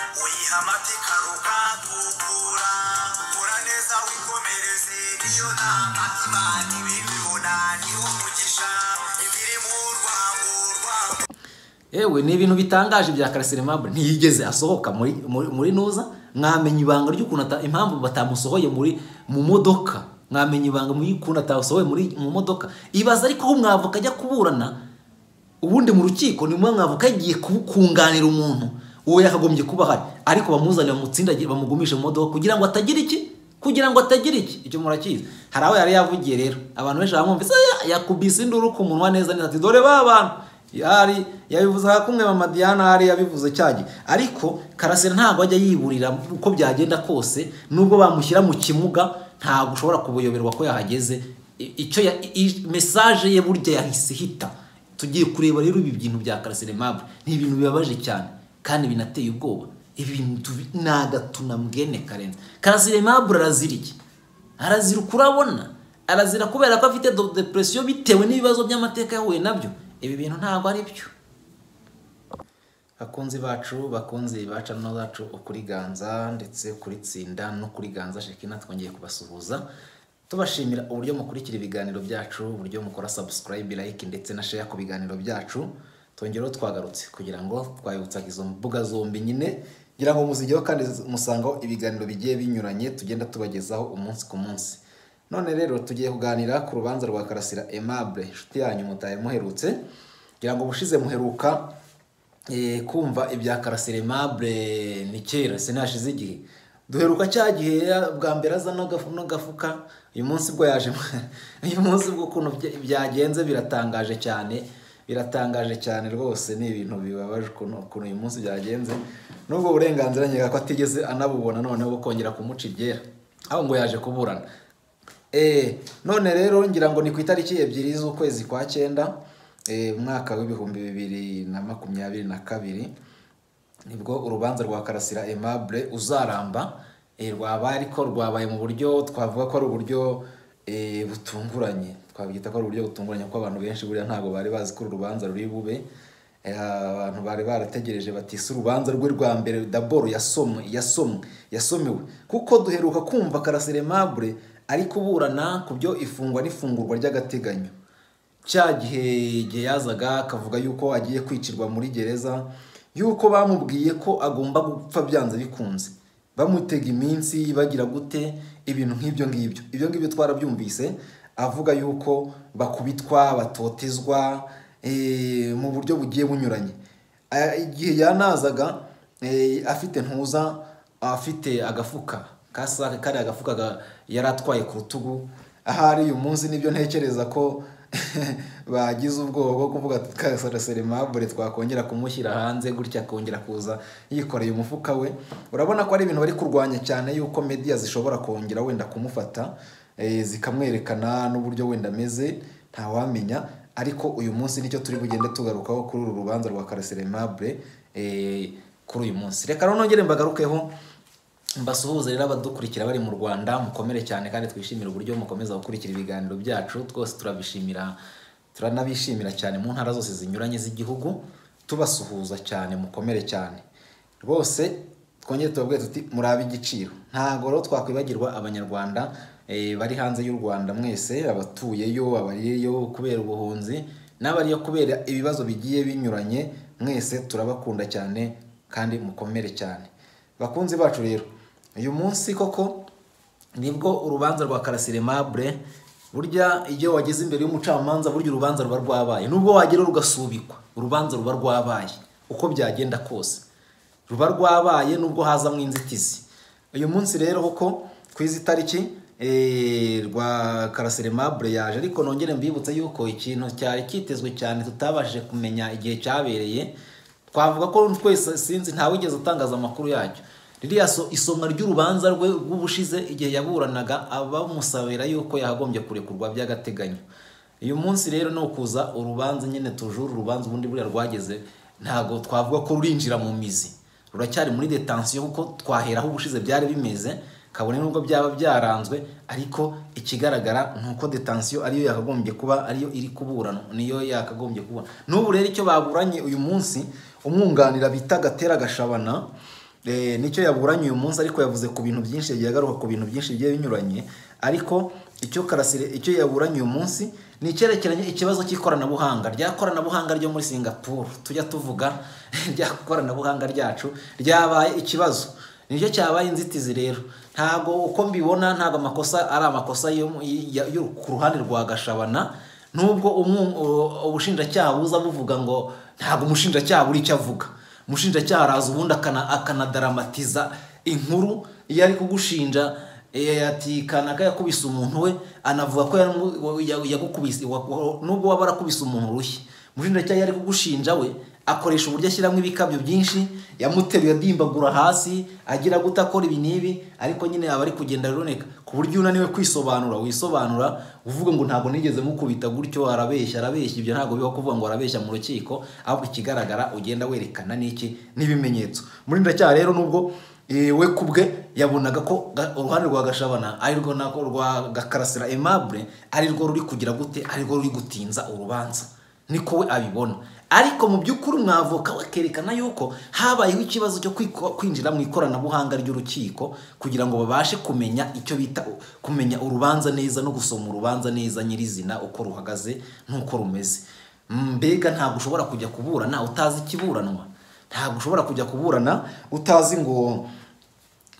Kamate karuka tukura Kura neza wikomereze Niyo nama imana ibibibona Niwo mugisha Ibiri mu rwango rwango yewe ni ibintu bitangaje bya karasirimabu ntiyigeze asohoka muri muri muri nuza mwamenya ibanga ry'ukuntu ata- impamvu batamusohoye muri mu modoka mwamenya ibanga mu y'ukuntu atasohoye muri mu modoka ibaza ariko aho mwavoka ajya kuburana ubundi mu rukiko ni mwe mwavoka yagiye ku- kunganira umuntu uwo yakagombye kuba ahari ariko bamuzanira bamutsindagire bamugumisha mu modoka kugira ngo atagira iki kugira ngo atagira iki icyo murakizi hari aho yari yavugiye rero abantu benshi baramwumvise yakubise induru ku munwa neza neza ati dore ba bantu yari yabivuze aha kumwe mama Diana hari yabivuze cyagihe ariko karasira ntabwo ajya yiburira uko byagenda kose nubwo bamushyira mu kimuga ntabwo ushobora kubuyoberwa ko yahageze I- icyo ya- i- mesaje ye burya yahise ihita tugiye kureba rero ibi bintu bya karasira aimable ni ibintu bibabaje cyane kandi binateye ubwoba ibintu ni agatunambwene karenze karasira aimable arazirike arazira ukurabona arazira kubera ko afite do- depression bitewe n'ibibazo by'amateka yahuye nabyo ibi bintu ntabwo ari byo bakunzi bacu bakunzi baca no bacu ukuri ganza ndetse kuri tsinda no kuri ganza shekina twongeye kubasuhuza tubashimira uburyo mukurikira ibiganiro byacu uburyo mukora subscribe like ndetse na share ku biganiro byacu twongereho twagarutse kugira ngo twabibutsaga izo mbuga zombi nyine kugira ngo muzigeho kandi musangaho ibiganiro bigiye binyuranye tugenda tubagezaho umunsi ku munsi none rero tugiye kuganira ku rubanza rwa karasira aimable inshuti yanyu mutari muherutse kugira ngo ubushize muheruka Eh, kumva ibya karasiremable ni kera sinashize igihe duheruka cya gihe ya- bwa mbere aza n'agafu- n'agafuka uyu munsi bwo yaje uyu munsi bw'ukuntu byagenze biratangaje cyane biratangaje cyane rwose ni ibintu bibabaje ukuntu ukuntu uyu munsi byagenze n'ubwo burenganzira nyega ko atigeze anabubona noneho kongera kumuca ibyera aho ngo yaje kuburana Eh, none rero ngira ngo ni ku itariki ebyiri z'ukwezi kwa cyenda eh, umwaka w'ibihumbi bibiri na makumyabiri na kabiri nibwo urubanza rwa karasira aimable uzaramba eh, rwabaye ariko rwabaye mu buryo twavuga ko ari uburyo eh, butunguranye twabyita ko ari uburyo butunguranye kuko abantu benshi buriya ntabwo bari bazi ko uru rubanza ruri bube Eh, abantu bari barategereje bati si urubanza rwe rwa mbere daboro yasomwe yasomwe yasomewe kuko duheruka kumva karasira aimable ari kuburana ku byo ifungwa n'ifungurwa ry'agateganyo cya gihe igihe yazaga akavuga yuko agiye kwicirwa muri gereza yuko bamubwiye ko agomba gupfa byanze bikunze bamutega iminsi bagira gute ibintu nk'ibyo ngibyo ibyo ngibyo twarabyumvise avuga yuko bakubitwa batotezwa eh, mu buryo bugiye bunyuranye Ah, igihe yanazaga eh, afite ntuza afite agafuka kasake kari agafuka ga- yari atwaye ku rutugu ahari uyu munsi nibyo ntekereza ko bagize ubwoba bwo kuvuga tukasareserimabure twakongera kumushyira hanze gutya akongera kuza yikoreye umufuka we urabona ko ari ibintu bari kurwanya cyane yuko media zishobora kongera wenda kumufata eh, zikamwerekana n'uburyo wenda ameze ntawamenya ariko uyu munsi nicyo turi bugende tugarukaho kuri uru rubanza rwa kareserimabure kuri uyu munsi reka rero nongere mbagarukeho mbasuhuze rero abadukurikira bari mu rwanda mukomere cyane kandi twishimire uburyo mukomeza gukurikira ibiganiro byacu twose turabishimira turanabishimira cyane mu ntara zose zinyuranye z'igihugu tubasuhuza cyane mukomere cyane rwose twongere tubabwire tuti murabe igiciro ntabwo rero twakwibagirwa abanyarwanda eh, bari hanze y'u rwanda mwese abatuyeyo abariyo kubera ubuhunzi n'abariyo kubera ibibazo bigiye binyuranye mwese turabakunda cyane kandi mukomere cyane bakunzi bacu rero uyu munsi koko nibwo urubanza rwa karasiremabure burya iyo wageze imbere y'umucamanza burya urubanza ruba rwabaye nubwo wagera rugasubikwa urubanza ruba rwabaye uko byagenda kose ruba rwabaye nubwo hazamo inzitizi uyu munsi rero koko ku izi tariki eh, rwa karasiremabure yaje ariko nongere mbibutse yuko ikintu cyari kitezwe cyane tutabashije kumenya igihe cyabereye twavuga ko twese sinzi ntawigeze atangaza amakuru yacyo ririya so- isomwa ry'urubanza rwe rw'ubushize igihe yaburanaga abamusabira yuko yakagombye kurekurwa by'agateganyo uyu munsi rero ni ukuza urubanza nyine tujuru urubanza ubundi buriya rwageze ntabwo twavuga ko rurinjira mu mizi ruracyari muri detansiyo kuko twaheraho ubushize byari bimeze kabone nubwo byaba byaranzwe ariko ikigaragara ni uko detansiyo ariyo yakagombye kuba ariyo iri kuburana niyo yakagombye kuba n'ubu rero icyo baburanye uyu munsi umwunganira bita gatera gashabana Eh, nicyo yaburanye uyu munsi ariko yavuze ku bintu byinshi yagiye agaruka ku bintu byinshi bigiye binyuranye ariko icyo karasire icyo yaburanye uyu munsi ni icyerekeranye ikibazo cy'ikoranabuhanga rya koranabuhanga ryo muri singapuru tujya tuvuga rya koranabuhanga ryacu ryabaye ikibazo nicyo cyabaye inzitizi rero ntabwo uko mbibona ntabwo amakosa ari amakosa yo mu- y- yo ku ruhande rwa gashabana nubwo umu- u- ubushinjacyaha buza buvuga ngo ntabwo umushinjacyaha buri icyo avuga umushinjacyaha araza ubundi akana- akanadaramatiza inkuru iyo ari kugushinja eh, ati kanaka yakubise umuntu we anavuga ko yamu- ya- yagukubise wa- nubwo waba arakubise umuntu urushyi umushinjacyaha iyo ari kugushinja we akoresha uburyo ashyiramo ibikabyo byinshi yamuteruye adimbagura hasi agira gute akora ibi n'ibi ariko nyine aba ari kugenda aruneka ku buryo unaniwe kwisobanura wisobanura uvuga ngo ntabwo nigeze mukubita gutyo arabeshya arabeshya ibyo ntabwo biba kuvuga ngo arabeshya mu rukiko ahubwo ikigaragara ugenda werekana n'iki n'ibimenyetso umushinjacyaha rero nubwo Eh, we kubwe yabonaga ko ga- uruhande rwa gashabana ari rwo nako rwa gakarasira aimable ari rwo ruri kugira gute ari rwo ruri gutinza urubanza niko we abibona ariko mu by'ukuri umwavoka we akerekana yuko habayeho ikibazo cyo kwiko- kwinjira mu ikoranabuhanga ry'urukiko kugira ngo babashe kumenya icyo bita u- kumenya urubanza neza no gusoma urubanza neza nyirizina uko ruhagaze n'uko rumeze mbega ntabwo ushobora kujya kuburana utazi ikiburanwa ntabwo ushobora kujya kuburana utazi ngo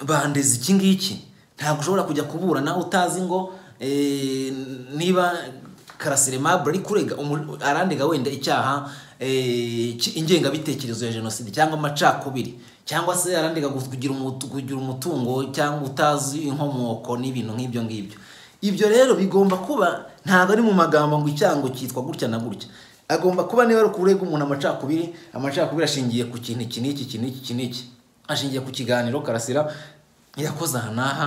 bandeze iki ngiki ntabwo ushobora kujya kuburana utazi ngo eh, niba karasire mabure ari kurega umu- arandega wenda icyaha eh, ki- ingengabitekerezo ya jenoside cyangwa amacakubiri cyangwa se arandega gu- kugira umutu- kugira umutungo cyangwa utazi inkomoko n'ibintu nk'ibyo ngibyo ibyo rero bigomba kuba ntabwo ari mu magambo ngo icyango cyitwa gutya na gutya agomba kuba niba ari ukurega umuntu amacakubiri amacakubiri ashingiye ku kintu iki n'iki iki n'iki iki n'iki ashingiye ku kiganiro karasira yakoze aha n'aha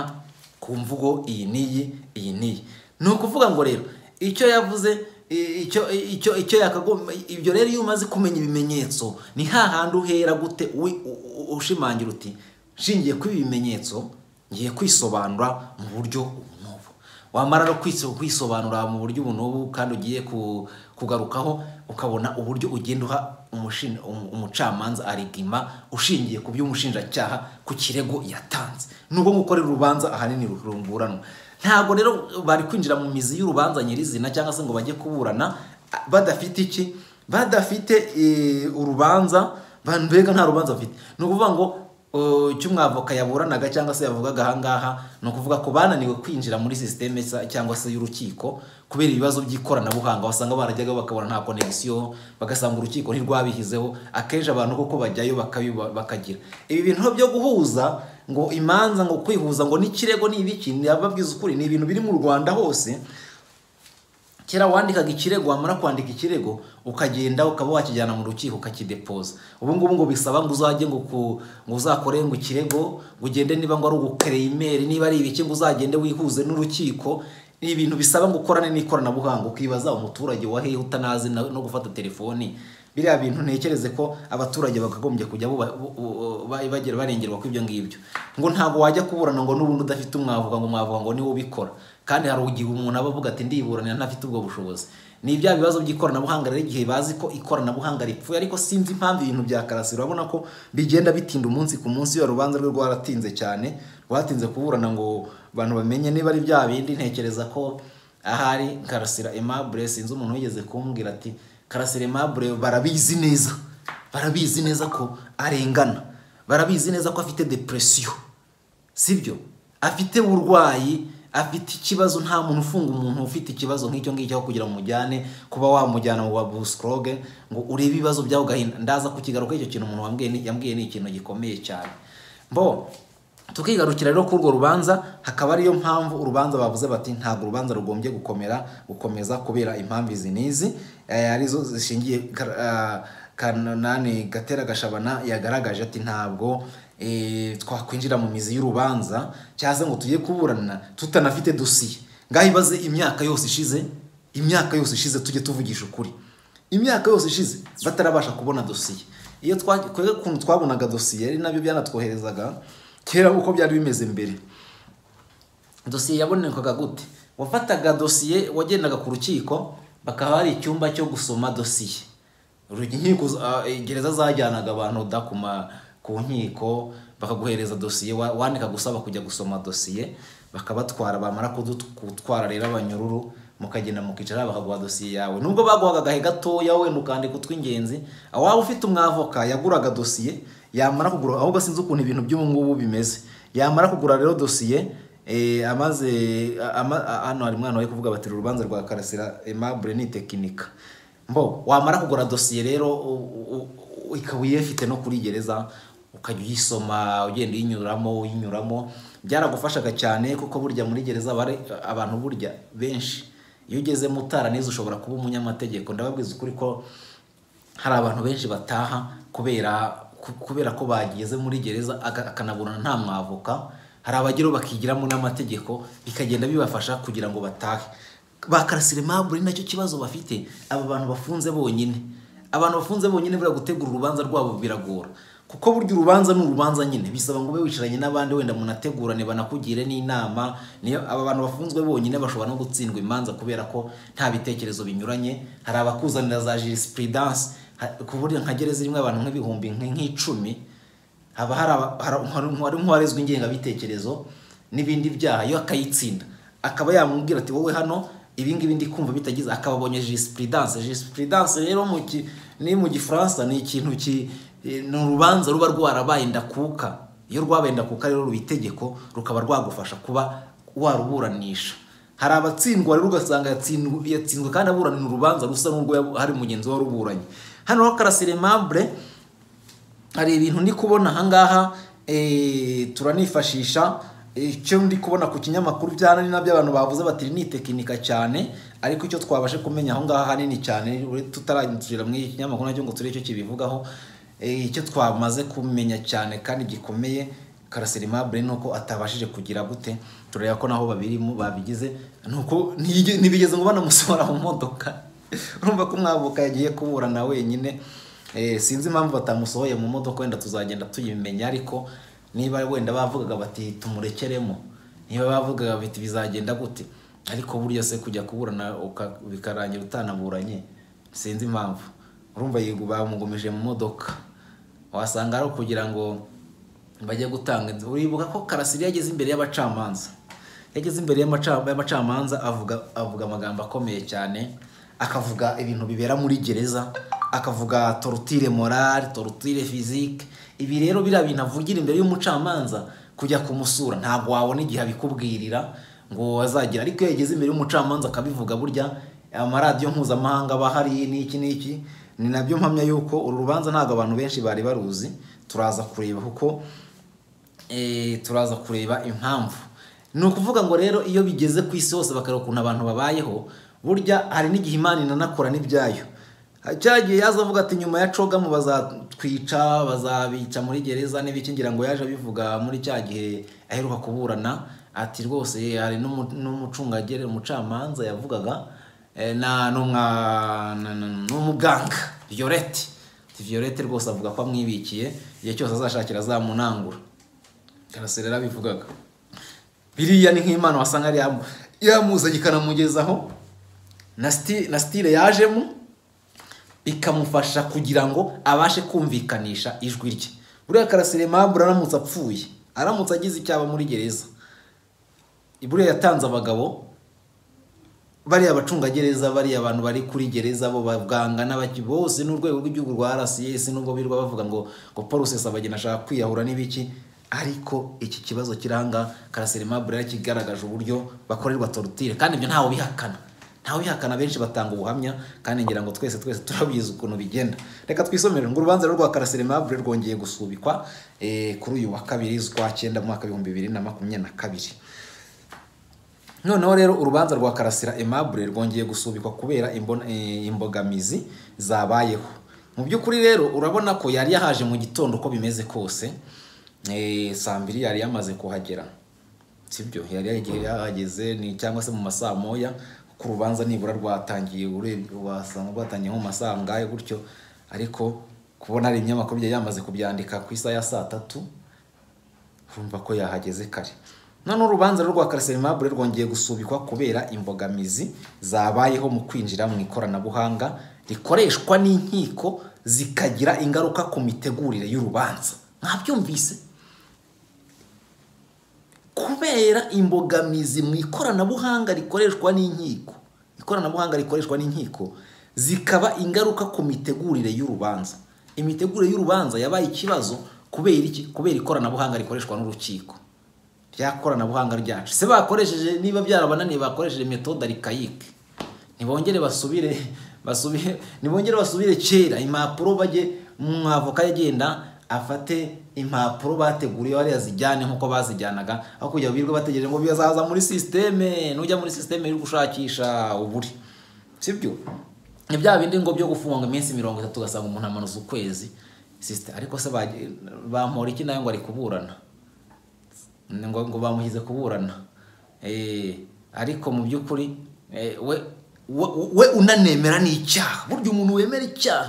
ku mvugo iyi n'iyi iyi n'iyi ni ukuvuga ngo rero icyo yavuze i- icyo icyo icyo yakagomba ibyo rero iyo umaze kumenya ibimenyetso ni hahandi uhera gute wi- u- u- ushimangira uti nshingiye kuri ibi bimenyetso ngiye kwisobanura mu buryo ubu n'ubu wamara no kwiso- kwisobanura mu buryo ubu n'ubu kandi ugiye ku- kugarukaho ukabona uburyo ugenda uha umushin- um- umucamanza arigima ushingiye ku by'umushinjacyaha ku kirego yatanze nubwo gukorera urubanza ahanini ruburanwa ntabwo rero bari kwinjira mu mizi y'urubanza nyirizina cyangwa se ngo bajye kuburana a- badafite iki badafite eh, urubanza ba- mbega nta rubanza bafite ni ukuvuga ngo Uh, icyo umwavoka yaburanaga cyangwa se yavugaga ahangaha ni ukuvuga ko bananiwe kwinjira muri sisiteme sa- cyangwa se y'urukiko kubera ibibazo by'ikoranabuhanga wasanga barajyaga bakabona nta konegisiyo bagasanga urukiko ntirwabihizeho akenshi abantu kuko bajyayo bakabiba- bakagira ibi bintu byo guhuza ngo imanza ngo kwihuza ngo n'ikirego ni ibiki ndababwiza ukuri ni ibintu biri mu rwanda hose kera wandikaga ikirego wamara kwandika ikirego ukagenda ukaba wakijyana mu rukiko ukakidepoza ubu ngubu ngo bisaba ngo uzajye ngo ku- ngo uzakore ngo ikirego ngo ugende niba ngo ari ugukereyimeri niba ari ibiki ngo uzagende wihuze n'urukiko ni ibintu bisaba ngo ukorane n'ikoranabuhanga ukibaza umuturage wa hehe utanazi na- no gufata telefoni biriya bintu ntekereze ko abaturage bakagombye kujya buba- bu- bu- ba- bagera barengerwa kw'ibyo ngibyo ngo ntabwo wajya kuburana ngo n'ubundi udafite umwavuga ngo umwavuga ngo niwe ubikora kandi hari igihe umuntu aba avuga ati ndiburanira ntafite ubwo bushobozi ni bya bibazo by'ikoranabuhanga rero igihe bazi ko ikoranabuhanga ripfuye ariko sinzi impamvu ibintu bya karasi urabona ko bigenda bitinda umunsi ku munsi iyo rubanza rwe rwaratinze cyane rwatinze kuburana ngo abantu bamenye niba ari bya bindi ntekereza ko ahari karasira aimable sinzi umuntu wigeze kumbwira ati karasira aimable barabizi neza barabizi neza ko arengana barabizi neza ko afite depresiyo sibyo afite uburwayi afite ikibazo nta muntu ufunga umuntu ufite ikibazo nk'icyo ngicyo aho kugira ngo umujyane kuba wamujyana mu babusicroge ngo urebe ibibazo byawe ugahinda ndaza kukigaruka icyo kintu umuntu wambwiye ni- yambwiye ni ikintu gikomeye cyane mbo tukigarukira rero kuri urwo rubanza hakaba ariyo mpamvu urubanza bavuze bati ntabwo urubanza rugombye gukomera gukomeza kubera impamvu izi n'izi eh, arizo zishingiye kar- ah, kanani gatera gashabana yagaragaje ati ntabwo eh, twakwinjira mu mizi y'urubanza cyangwa se ngo tujye kuburana tutanafite dosiye ngaho ibaze imyaka yose ishize imyaka yose ishize tujye tuvugisha ukuri imyaka yose ishize batarabasha kubona dosiye iyo twa- kwe- ukuntu twabonaga dosiye ari nabyo byanatwoherezaga kera uko byari bimeze mbere dosiye yabonekaga gute wafataga dosiye wagendaga ku rukiko bakaba hari icyumba cyo gusoma dosiye Uru- inkiko za- ah, gereza zajyanaga abantu da ku ma- ku nkiko bakaguhereza dosiye wa- wandika gusa bakujya gusoma dosiye bakabatwara bamara kudutwara rero abanyururu mukagenda mukicara bakaguha dosiye yawe nubwo baguhaga agahe gatoya wenda ukandika utw'ingenzi waba ufite umwavoka yaguraga dosiye yamara kugura ahubwo sinzi ukuntu ibintu by'ubu ngubu bimeze yamara kugura rero dosiye Eh, amaze a- ama- a- hano hari umwana wari kuvuga batera urubanza rwa karasira aimable ni tekinika mbo wamara kugura dosiye rero u- u- u- ikaba uyifite no kuri gereza ukajya uyisoma ugenda uyinyuramo uyinyuramo byaragufashaga cyane kuko burya muri gereza bari abantu burya benshi iyo ugeze mutara neza ushobora kuba umunyamategeko ndababwiza ukuri ko hari abantu benshi bataha kubera ku- kubera ko bageze muri gereza aga- akanaburana nta mwavoka hari abageraho bakigiramo n'amategeko bikagenda bibafasha kugira ngo batahe ba karasire mabure nacyo kibazo bafite aba bantu bafunze bonyine abantu bafunze bonyine buriya gutegura urubanza rwabo biragora kuko burya urubanza ni urubanza nyine bisaba ngo ube wicaranye n'abandi wenda munategurane banakugire n'inama niyo aba bantu bafunzwe bonyine bashobora no gutsindwa imanza kubera ko nta bitekerezo binyuranye hari abakuzanira za jurisprudences ha- ku buryo nka gereza irimo abantu nk'ibihumbi nk- nk'icumi haba hari aba- hari- hari- hari nk'uwarezwe ingengabitekerezo n'ibindi byaha iyo akayitsinda akaba yamubwira ati wowe hano ibi ngibi ndi kumva bitagize akababonye jurisprudences jurisprudences rero mu ki- ni mu gifaransa ni ikintu ki eh, ni urubanza ruba rwarabaye ndakuka iyo rwabaye ndakuka rero ruba itegeko rukaba rwagufasha kuba waruburanisha hari abatsindwa rero ugasanga yatsinzwe yatsinzwe kandi aburanira urubanza rusa n'urwo yabu- hari mugenzi we waruburanye hano ho karasire mabure hari ibintu ndi kubona ahangaha eh, turanifashisha icyo ndi kubona ku kinyamakuru byanani nabyo abantu bavuze bati ni tekinika cyane ariko icyo twabashe kumenya aho ngaho hanini cyane ure- tutarangira muri iki kinyamakuru nacyo ngo turebe icyo kibivugaho eh, icyo twamaze kumenya cyane kandi gikomeye karasirimabure ni uko atabashije kugira gute tureba ko naho babirimo babigize ni uko ntiyige- ntibigeze ngo banamusohora mu modoka urumva ko umwavoka yagiye kuburana wenyine Eh, sinzi impamvu batamusohoye mu modoka wenda tuzagenda tuyimenya ariko niba wenda bavugaga bati tumurekeremo niba bavugaga bati bizagenda gute ariko burya se kujya kuburana uka- bikarangira utanaburanye sinzi impamvu urumva yigu bamugumije mu modoka wasanga ari ukugira ngo bajye gutanga inzu uribuka ko karasiri yageze imbere y'abacamanza yageze imbere y'amaca- y'abacamanza avuga avuga amagambo akomeye cyane akavuga ibintu bibera muri gereza akavuga torutire morale torutire physique ibi rero biriya bintu avugira imbere y'umucamanza kujya kumusura ntabwo wabona igihe abikubwirira ngo azagira ariko iyo yageze imbere y'umucamanza akabivuga burya amaradiyo mpuzamahanga aba hari n'iki n'iki ni nabyo mpamya yuko uru rubanza ntabwo abantu benshi bari baruzi turaza kureba kuko eh, turaza kureba impamvu ni ukuvuga ngo rero iyo bigeze ku isi hose bakareba ukuntu abantu babayeho burya hari n'igihe imana inanakora n'ibyayo cyagiye yaza avuga ati nyuma ya cogamu bazatwica bazabica muri gereza n'ibiki ngira ngo yaje abivuga muri cya gihe aheruka kuburana ati rwose hari n'umu- n'umucungagere umucamanza yavugaga eh, na n'umwa- na- na- n'umuganga viyorete viyorete rwose avuga ko amwibikiye igihe cyose azashakira azamunangura karasera yarabivugaga biriya ni nk'imana wasanga yari yamu- yamuzanye ikanamugezaho na sti- na stile yajemo bikamufasha kugira ngo abashe kumvikanisha ijwi rye buriya karasire mabure aramutse apfuye aramutse agize icyaba muri gereza buriya yatanze abagabo bariya abacungagereza bariya abantu bari kuri gereza bo baganga n'abaki bose n'urwego rw'igihugu rwa RCS nubwo birirwa bavuga ngo ngo Paul Rusesabagina ashaka kwiyahura n'ibiki ariko iki kibazo kiranga Karaseri Mabure kigaragaje uburyo bakorerwa torture kandi ibyo ntawe bihakana ntawe bihakana benshi batanga ubuhamya kandi ngira ngo twese twese turabizi ukuntu bigenda reka twisomere ngo urubanza rwa Karaseri Mabure rwongeye gusubikwa eh, kuri uyu wa kabiri z'ukwa cyenda mu mwaka w'ibihumbi bibiri na makumyabiri na kabiri noneho rero urubanza rwa karasira aimable rwongeye gusubikwa kubera imbona- eh, imbogamizi zabayeho mu by'ukuri rero urabona ko yari yahaje mu gitondo uko bimeze kose Eh, saa mbiri yari yamaze kuhagera sibyo yari yagiye yahageze ni cyangwa se mu masaa moya ku rubanza nibura rwatangiye urebye wasanga rwatangiye nko mu masaa angahe gutyo ariko kubona hari ibinyamakuru byari yamaze kubyandika ku isaha ya saa tatu urumva ko yahageze kare none urubanza rwa karaseri mabure rwongeye gusubikwa kubera imbogamizi zabayeho mu kwinjira mu ikoranabuhanga rikoreshwa n'inkiko zikagira ingaruka ku mitegurire y'urubanza mwabyumvise kubera imbogamizi mu ikoranabuhanga rikoreshwa n'inkiko ikoranabuhanga rikoreshwa n'inkiko zikaba ingaruka ku mitegurire y'urubanza imitegurire y'urubanza yabaye ikibazo kubera iki kubera ikoranabuhanga rikoreshwa n'urukiko rya koranabuhanga ryacu se bakoresheje niba byarabananiye bakoresheje metoda arikayike ntibongere basubire basubire ntibongere basubire kera impapuro bajye mwavoka agenda afate impapuro bateguriye bariya zijyane nk'uko bazijyanaga aho kugira ngo birirwe bategereje ngo bizaza muri sisiteme nujya muri sisiteme iri gushakisha uburi sibyo ni bya bindi ngo byo gufunga iminsi mirongo itatu ugasanga umuntu amanuza ukwezi sisite ariko se bagiye- bampora iki nawe ngo ari kuburana Ni ngo ngo bamuhize kuburana Eh, ariko mu by'ukuri eh, we we- we unanemera ni icyaha burya umuntu wemera icyaha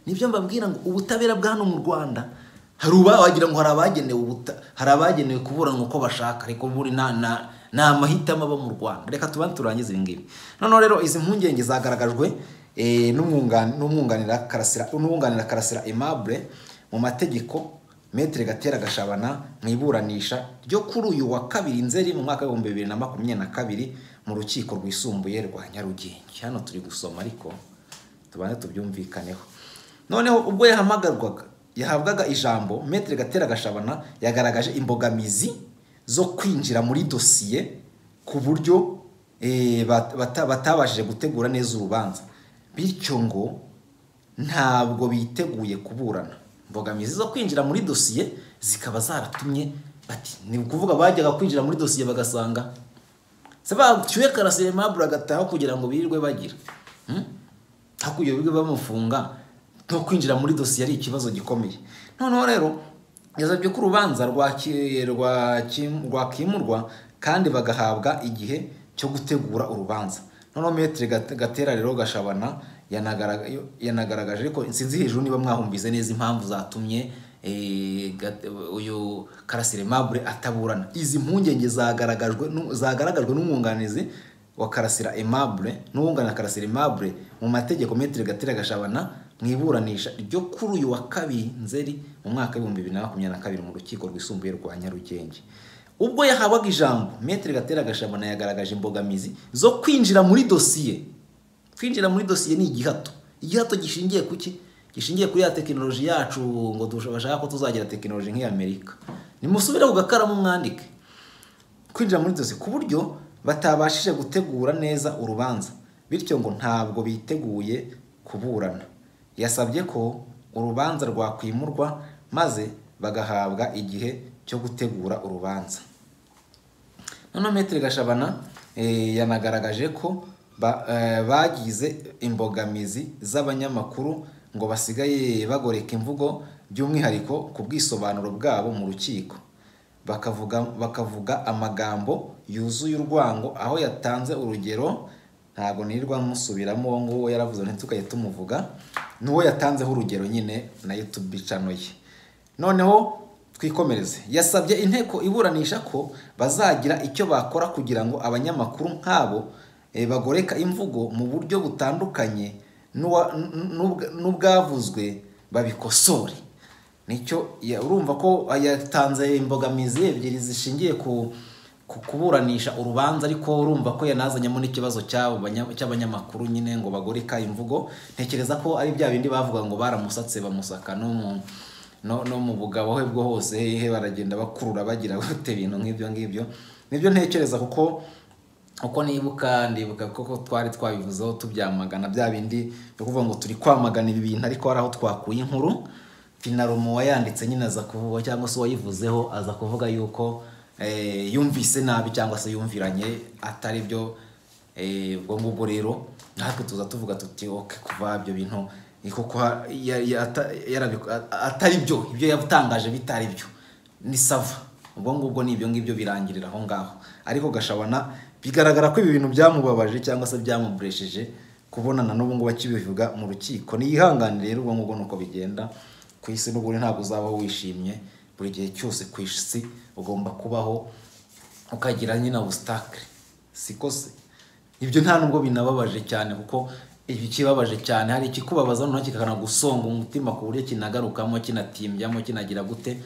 nibyo mbabwira ngo ubutabera bwa hano mu rwanda hari uba wagira ngo hari abagenewe ubuta hari abagenewe kuburana uko bashaka ariko buri na na ni amahitamo aba mu rwanda reka tubanze turangize ibi ngibi noneho rero izi mpungenge zagaragajwe eh, n'umwungan- n'umwunganira karasira n'uwunganira karasira aimable mu mategeko Metre Gatera Gashabana mu iburanisha ryo kuri uyu wa kabiri Nzeri mu mwaka w'ibihumbi bibiri na makumyabiri na kabiri mu rukiko rwisumbuye rwa Nyarugenge. Hano turi gusoma ariko tubanze tubyumvikaneho. Noneho ubwo yahamagarwaga yahabwaga ijambo Metre Gatera Gashabana yagaragaje imbogamizi zo kwinjira muri dosiye ku buryo eh, bat- bata- batabashije gutegura neza urubanza bityo ngo ntabwo biteguye kuburana imbogamizi zo kwinjira muri dosiye zikaba zaratumye bati ni ukuvuga bajyaga kwinjira muri dosiye bagasanga se bacyuye karasire mabura agataha kugira ngo birirwe bagira Hmm? hakurya birirwe bamufunga no kwinjira muri dosiye ari ikibazo gikomeye noneho rero yazabye ko urubanza rwaki- rwa kim- rwakimurwa kandi bagahabwa igihe cyo gutegura urubanza noneho metere Gate- gatera rero gashabana yanagarag- yo- yanagaragaje ariko sinzi hejuru niba mwahumvize neza impamvu zatumye eh, Gat- uyu karasire mabure ataburana izi mpungenge zagaragajwe n'u- zagaragajwe n'umwunganizi wa karasira aimable n'uwunganira karasira aimable mu mategeko metero gatera gashabana mu iburanisha ryo kuri uyu wa kabiri nzeri mu mwaka w'ibihumbi bibiri na makumyabiri na kabiri mu rukiko rwisumbuye rwa nyarugenge ubwo yahabaga ijambo metero gatera gashabana yagaragaje imbogamizi zo kwinjira muri dosiye kwinjira muri dosiye ni igihato igihato gishingiye ku ki gishingiye kuri ya tekinoloji yacu ngo dush- bashaka ko tuzagira tekinoloji nk'iy'amerika nimusubire ku gakaramu mwandike kwinjira muri dosiye ku buryo batabashije gutegura neza urubanza bityo ngo ntabwo biteguye kuburana yasabye ko urubanza rwakwimurwa maze bagahabwa igihe cyo gutegura urubanza noneho metero gashabana eh, yanagaragaje ko ba- eh, bagize imbogamizi z'abanyamakuru ngo basigaye bagoreka imvugo by'umwihariko ku bwisobanuro bwabo mu rukiko bakavuga bakavuga amagambo yuzuye urwango aho yatanze urugero ntabwo nirirwa musubiramo uwo nguwo yaravuze ntitukaye tumuvuga n'uwo yatanzeho urugero nyine na youtube channel ye noneho twikomereze yasabye inteko iburanisha ko bazagira icyo bakora kugira ngo abanyamakuru nk'abo eh, bagoreka imvugo mu buryo butandukanye n'uwa- n- n'ubwa- n'ubwavuzwe babikosore nicyo ya- urumva ko yatanze imbogamizi ebyiri zishingiye ku ku- kuburanisha urubanza ariko urumva ko yanazanyemo n'ikibazo cy'abo banya- cy'abanyamakuru nyine ngo bagoreka imvugo ntekereza ko ari bya bindi bavuga ngo baramusatse bamusaka no mu no, no mu bugabo he bwo hose he baragenda bakurura bagira bate ibintu nk'ibyo ngibyo nibyo ntekereza kuko uko nibuka ndibuka koko twari twabivuzeho tubyamagana bya bindi byo kuvuga ngo turi kwamagana ibi bintu ariko hari aho twakuye inkuru finalomo uwayanditse nyine aza kuvuga cyangwa se uwayivuzeho aza kuvuga yuko eh, yumvise nabi cyangwa se yumviranye atari byo eh, ubwo ngubwo rero natwe tuza tuvuga tuti oke kuva ibyo bintu ni kuko ha- ya- ya- ata- yarabi- a- a- atari byo ibyo yatangaje bitari byo ni sava ubwo ngubwo ni ibyo ngibyo birangirira aho ngaho ariko gashabana bigaragara ko ibi bintu byamubabaje cyangwa se byamuburesheje kubonana n'ubu ngubu akibivuga mu rukiko niyihanganire rero ubwo ngubwo ni uko bigenda ku isi n'ubundi ntabwo uzabaho wishimye buri gihe cyose ku isi ugomba kubaho ukagira nyine ubusitakire siko se ibyo nta nubwo binababaje cyane kuko ibi kibabaje cyane hari ikikubabaza noneho kikanagusonga umutima ku buryo kinagarukamo kinatimbyaho kinagira gute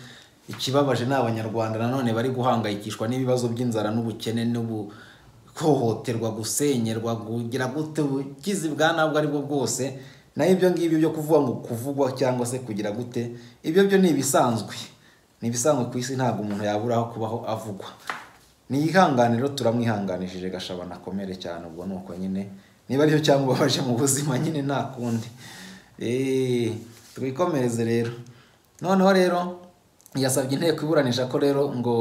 ikibabaje ni abanyarwanda nanone bari guhangayikishwa n'ibibazo by'inzara n'ubukene n'ubu guhohoterwa gusenyerwa kugira gute ubugizi bwa nabwo ari bwo bwose naho ibyo ngibyo byo kuvuga ngo kuvugwa cyangwa se kugira gute ibyo byo ni ibisanzwe ni ibisanzwe ku isi ntabwo umuntu yaburaho kubaho avugwa ni ihangane rero turamwihanganishije gashaba nakomere cyane ubwo ni uko nyine niba aricyo cyangwa ubabaje mu buzima nyine nta kundi Eee, twikomereze rero noneho rero yasabye inteko iburanisha ko rero ngo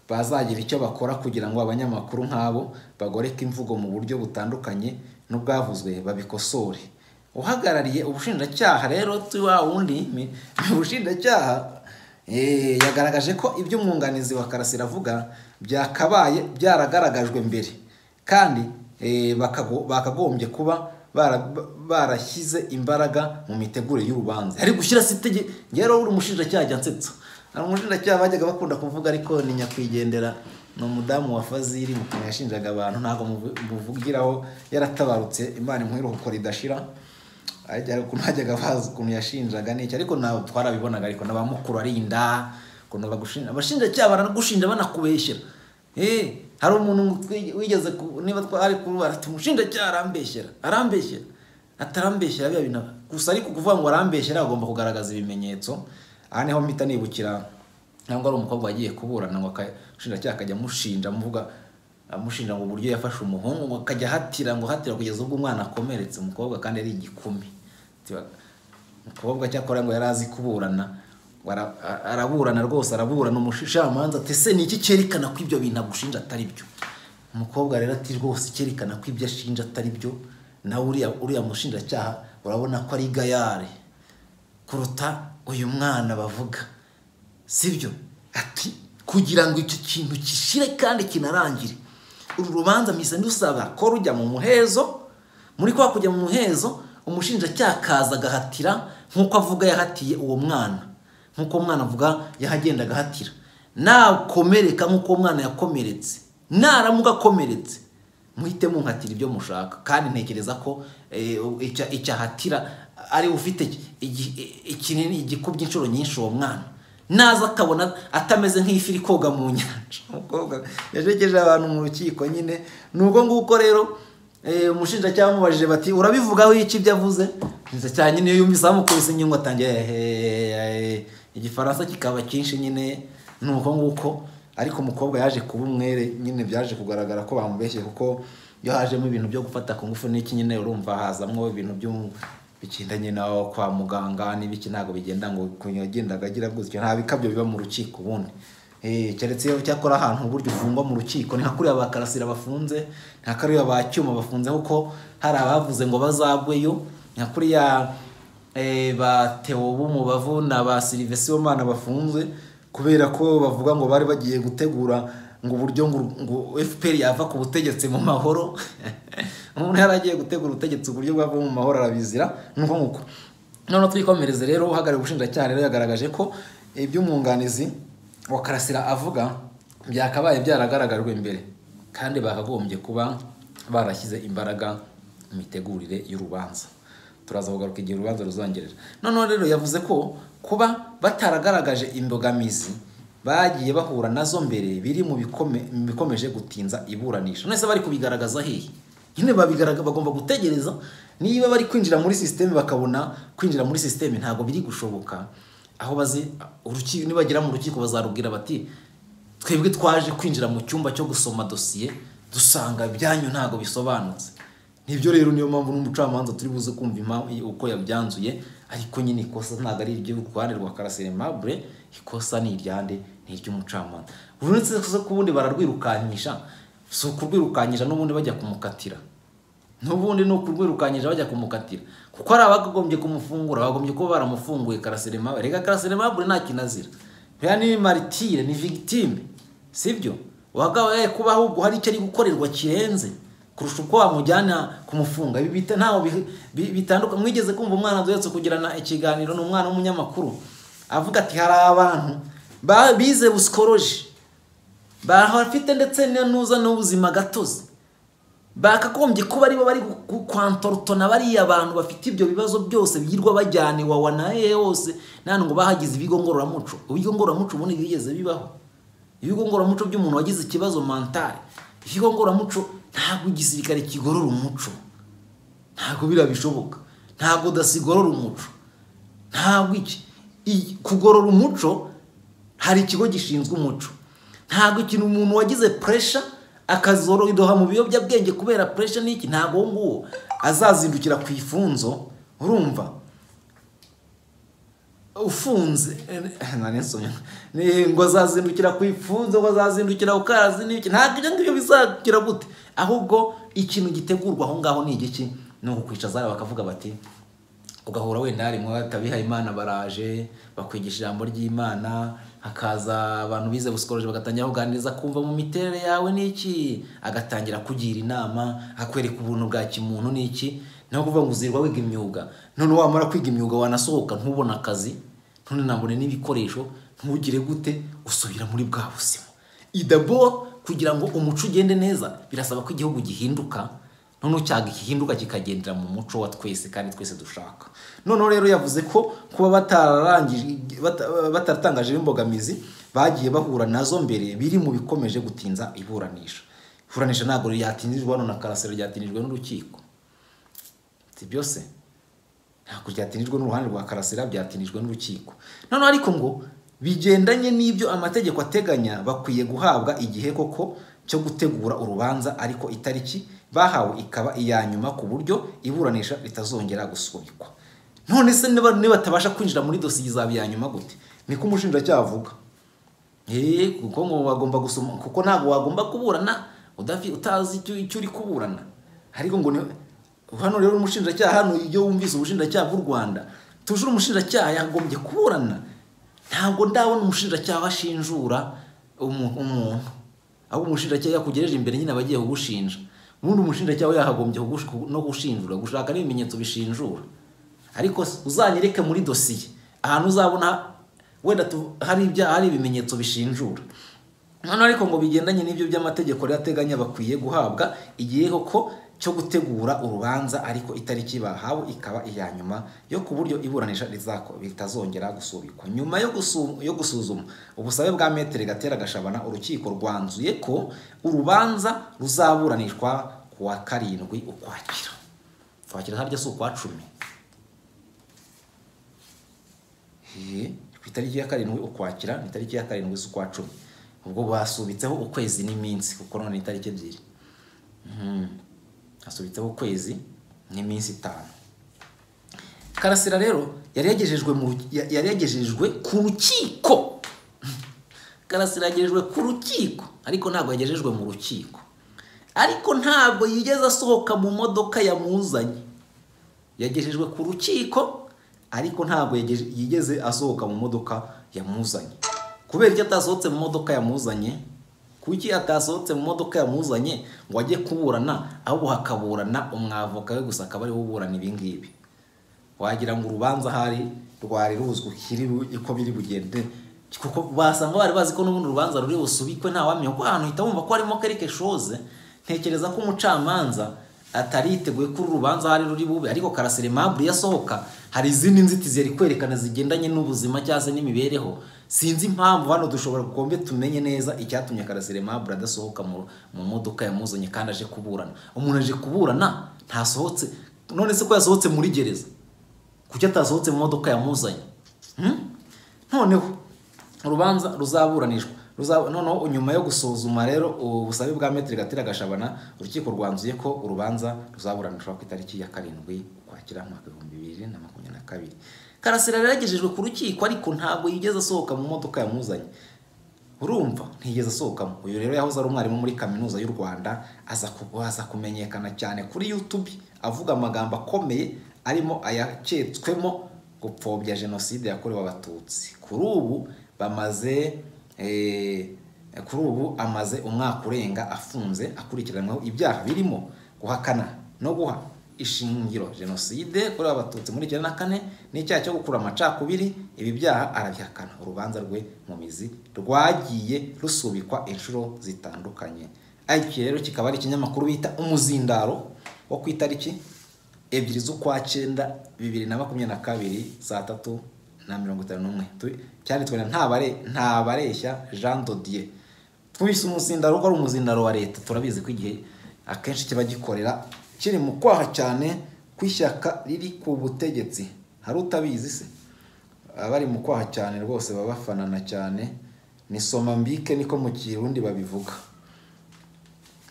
bazagira icyo bakora kugira ngo abanyamakuru nk'abo bagoreke imvugo mu buryo butandukanye n'ubwavuzwe babikosore uhagarariye ubushinjacyaha rero tu wa wundi mi- ubushinjacyaha eh, yagaragaje ko ibyo umwunganizi wa karasira avuga byakabaye byaragaragajwe mbere kandi eh, bakago- bakagombye kuba bara- ba- barashyize imbaraga mu mitegurire y'urubanza ari gushyira sitege rero uri umushinjacyaha ajya ansetsa hari umushinjacyaha bajyaga bakunda kuvuga ariko ni nyakwigendera ni umudamu wa faziri mu kuntu yashinjaga abantu ntabwo muvu- muvugiraho yaratabarutse imana imuheruko ridashira ariko hari ukuntu hajyaga bazi ukuntu yashinjaga n'icyo ariko ntabwo twarabibonaga ariko n'abamukuru arinda ukuntu bagushinja abashinjacyaha baragushinja banakubeshyera Eh, hari umuntu twi- wigeze ku- niba twari kurwara ati umushinjacyaha arambeshyera arambeshyera atarambeshyera biba bintu gusa ariko kuvuga ngo arambeshyera agomba kugaragaza ibimenyetso aha niho mpita nibukira ntabwo ari umukobwa wagiye kuburana ngo aka- umushinjacyaha akajya amushinja amuvuga amushinja ngo uburyo yafashe umuhungu ngo akajya ahatira ngo ahatira kugeza ubwo umwana akomeretse umukobwa kandi ari igikumi Tiba- umukobwa cyakora ngo yari azi kuburana Bara- a- araburana rwose araburana umushamanza ati ese ni iki cyerekana ko ibyo bintu agushinja atari byo umukobwa rero ati rwose cyerekana ko ibyo ashinja atari byo nawe uriya uriya mushinjacyaha urabona ko ari gayare kuruta uyu mwana bavuga sibyo ati kugira ngo icyo kintu gishire kandi kinarangire uru rubanza mpise ndusaba ko rujya mu muhezo muri kwa kujya mu muhezo umushinjacyaha akaza agahatira nk'uko avuga yahatiye uwo mwana nk'uko umwana avuga yahagenda agahatira nakomereka nk'uko uwo mwana yakomeretse naramuka akomeretse muhite munkatira ibyo mushaka kandi ntekereza ko eh, icya- icyahatira ari ufite igi- ikinini igikubye inshuro nyinshi uwo mwana naza akabona atameze nk'ifi iri koga mu nyanja umukobwa yajegeje abantu mu rukiko nyine ni ubwo nguko rero eh, umushinjacyaha amubajije bati urabivugaho iki ibyo avuze umushinjacyaha nyine iyo yumvise amukubise inyungu atangira "Ehehehe." igifaransa kikaba cyinshi nyine ni uko nguko ariko umukobwa yaje kuba umwere nyine byaje kugaragara ko bamubeshye kuko iyo hajemo ibintu byo gufata ku ngufu n'iki nyine urumva hazamwo ibintu byo- bigendanye nawe kwa muganga n'ibiki ntabwo bigenda ngo ukuntu yagendaga agira gutyo nta bikabyo biba mu rukiko ubundi Eh, keretse iyo cyakora ahantu uburyo ufungwa mu rukiko ni nka kuriya ba karasira bafunze ni nka kuriya ba cyuma bafunze kuko hari abavuze ngo bazagweyo ni nka kuriya Eh, ba Theo b'umubavu na ba Sylvester Omana bafunzwe kubera ko bavuga ngo bari bagiye gutegura ngo uburyo ngo, ngo FPR yava ku butegetsi mu mahoro umuntu yari agiye gutegura ubutegetsi uburyo bwava mu mahoro arabizira nuko nguko noneho twikomereze rero uhagarariye ubushinjacyaha rero yagaragaje ko iby'umwunganizi wa Karasira avuga byakabaye byaragaragajwe mbere kandi bakagombye kuba barashyize imbaraga mu mitegurire y'urubanza turaza kugaruka igihe urubanza ruzongerera noneho rero yavuze ko kuba bataragaragaje imbogamizi bagiye bahura nazo mbere biri mu bikome- mu bikomeje gutinza iburanisha nese bari kubigaragaza hehe nyine babigaraga bagomba gutegereza niba bari kwinjira muri sisiteme bakabona kwinjira muri sisiteme ntabwo biri gushoboka aho bazi urukiko nibagera mu rukiko bazarubwira bati twebwe twaje kwinjira mu cyumba cyo gusoma dosiye dusanga ibyanyu ntabwo bisobanutse nibyo rero niyo mpamvu n'umucamanza turi buze kumva impamvu uko yabyanzuye ariko nyine ikosa ntabwo ari iry'uruhande rwa karasire mabure ikosa ni iryande ni iry'umucamanza uretse ko ku bundi bararwirukanisha si ukurwirukanyisha n'ubundi bajya kumukatira n'ubundi ni ukurwirukanyisha bajya kumukatira kuko hari abagombye kumufungura bagombye kuba baramufunguye karasire mabure reka karasire mabure nta kinazira buriya ni maritire ni vigitime sibyo uwagawe kuba ahubwo hari icyo ari gukorerwa kirenze kurusha uko wamujyana kumufunga ibi bita ntaho bi- bi- bitandukanye mwigeze kumva umwana duhetse kugirana ikiganiro ni umwana w'umunyamakuru avuga ati hari abantu ba- bize busikoroji bahafite ndetse na nuza n'ubuzima gatozi bakagombye kuba aribo bari kwantorotona bariya bantu bafite ibyo bibazo byose birirwa bajyana iwawa na hehe hose nta ngo bahagize ibigo ngororamuco ibigo ngororamuco ubundi bigeze bibaho ibigo ngororamuco by'umuntu wagize ikibazo mantare ibigo ngororamuco ntabwo igisirikare kigorora umuco ntabwo biriya bishoboka ntabwo dasigorora umuco ntabwo iki iyi- kugorora umuco hari ikigo gishinzwe umuco ntabwo ikintu umuntu wagize puresha akazorodoha mu biyobyabwenge kubera puresha n'iki ntabwo uwo nguwo azazindukira ku ifunzo urumva ufunze nari nsomye Ni- ngo azazindukira ku ifunzo ngo azazindukira ku kazi n'iki ntabwo ibyo ngibyo bizagira gute ahubwo ikintu gitegurwa aho ngaho ni igiki ni ukukwicaza bakavuga bati ugahura wenda harimo abihaye imana baraje bakwigisha ijambo ry'imana hakaza abantu bize busikoje bagatangira kuganiriza kumva mu miterere yawe n'iki agatangira kugira inama akwereka ubuntu bwa kimuntu n'iki nawe kuvuga ngo uzirwa wiga imyuga none wamara kwiga imyuga wanasohoka ntubone akazi none nabone n'ibikoresho ntugire gute usubira muri bwa buzima idabo kugira ngo umuco ugende neza birasaba ko igihugu gihinduka noneho cyaga gihinduka kikagendera mu muco wa twese kandi twese dushaka noneho rero yavuze ko kuba batararangije bata- bataratangaje imbogamizi bagiye bahura nazo mbere biri mu bikomeje gutinza iburanisha iburanisha ntabwo ryatinjijwe hano na karasero ryatinjijwe n'urukiko si byose ntabwo byatinijwe n'uruhande rwa karasira byatinijwe n'urukiko noneho ariko ngo bigendanye n'ibyo amategeko ateganya bakwiye guhabwa igihe koko cyo gutegura urubanza ariko itariki bahawe ikaba iya nyuma ku buryo iburanisha ritazongera gusubikwa none se niba nibatabasha kwinjira muri dosiye izaba iya nyuma gute niko umushinjacyaha avuga eee kuko ngo wagomba gusoma kuko ntabwo wagomba kuburana udafi utazi icyo icyo uri kuburana ariko ngo ni- hano rero umushinjacyaha hano iyo wumvise ubushinjacyaha bw'u rwanda tujure umushinjacyaha yagombye kuburana ntabwo ndabona umushinjacyaha ashinjura umu- umuntu ahubwo umushinjacyaha iyo akugejeje imbere nyine aba agiye kugushinja ubundi umushinjacyaha we yakagombye kugush- no gushinjura gushaka n'ibimenyetso bishinjura ariko se, uzanyereke muri dosiye ahantu uzabona wenda tu- hari ibyaha hari ibimenyetso bishinjura noneho ariko ngo bigendanye n'ibyo by'amategeko rero ateganya bakwiye guhabwa igihe koko cyo gutegura urubanza ariko itariki bahawe ikaba iya nyuma yo ku buryo iburanisha rizako bitazongera gusubikwa nyuma yo, gusu- yo gusuzuma ubusabe bwa metere gatera gashabana urukiko rwanzuye ko urubanza ruzaburanishwa ku wa karindwi ukwakira ukwakira harya si ukwa cumi Hehe, ku itariki ya karindwi ukwakira ni itariki ya karindwi z'ukwa cumi ubwo basubitseho ukwezi n'iminsi kuko none ni itariki ebyiri Mhm. hasubitseho ukwezi n'iminsi itanu karasira rero yari yagejejwe mu ya- yari yagejejwe ku rukiko karasira yagejejwe ku rukiko ariko ntabwo yagejejwe mu rukiko ariko ntabwo yigeze asohoka mu modoka yamuzanye yagejejwe ku rukiko ariko ntabwo yageje- yigeze asohoka mu modoka yamuzanye kubera icyo atasohotse mu modoka yamuzanye kuki atasohotse mu modoka yamuzanye ngo ajye kuburana ahubwo hakaburana umwavoka we gusa akaba ariwe uburana ibi ngibi wagira ngo urubanza ahari rwari ruzwi kiri bu- uko biri bugende kuko basanga bari bazi ko n'ubundi urubanza ruri busubikwe ntawamenya kuko ahantu uhita wumva ko harimo kereke shoze ntekereza ko umucamanza atari yiteguye ko uru rubanza ahari ruri bube ariko karasire mabure yasohoka hari izindi nzitizi yari kwerekana zigendanye n'ubuzima cyangwa se n'imibereho sinzi impamvu hano dushobora gombe tumenye neza icyatumye karasire mabure adasohoka mu- mu modoka yamuzanye kandi aje kuburana umuntu aje kuburana ntasohotse none se ko yasohotse muri gereza kuki atasohotse mu modoka yamuzanye Hmm? noneho urubanza ruzaburanishwa Ruza- noneho nyuma yo gusuzuma rero ubusabe bwa metero gatera gashabana urukiko rwanzuye ko urubanza ruzaburanishwa ku itariki ya karindwi ukwakira mu mwaka ibihumbi bibiri na makumyabiri na kabiri karasira rero yagejejwe ku rukiko ariko ntabwo yigeze asohoka mu modoka yamuzanye urumva ntigeze asohokamo uyu rero yahoze ari umwarimu muri kaminuza y'u rwanda aza ku- aza kumenyekana cyane kuri youtube avuga amagambo akomeye arimo ayaketswemo gupfobya jenoside yakorewe abatutsi kuri ubu bamaze eh, kuri ubu amaze umwaka urenga afunze akurikiranyweho ibyaha birimo guhakana no guha ishingiro jenoside yakorewe abatutsi muri icyenda na kane n'icyaha cyo gukura amacakubiri ibi byaha arabihakana urubanza rwe mu mizi rwagiye rusubikwa inshuro zitandukanye iki rero kikaba ari ikinyamakuru bita umuzindaro wo ku itariki ebyiri z'ukwa cyenda bibiri na makumyabiri na kabiri saa tatu na mirongo itanu n'umwe Tu- cyanditswe na ntabare ntabareshya jean dodier twise umuzindaro ko ari umuzindaro wa leta turabizi ko igihe akenshi kiba gikorera kiri mu kwaha cyane kw'ishyaka riri ku butegetsi hari utabizi se Baba bari mu kwaha cyane rwose baba bafanana cyane ni soma mbike niko mu kirundi babivuga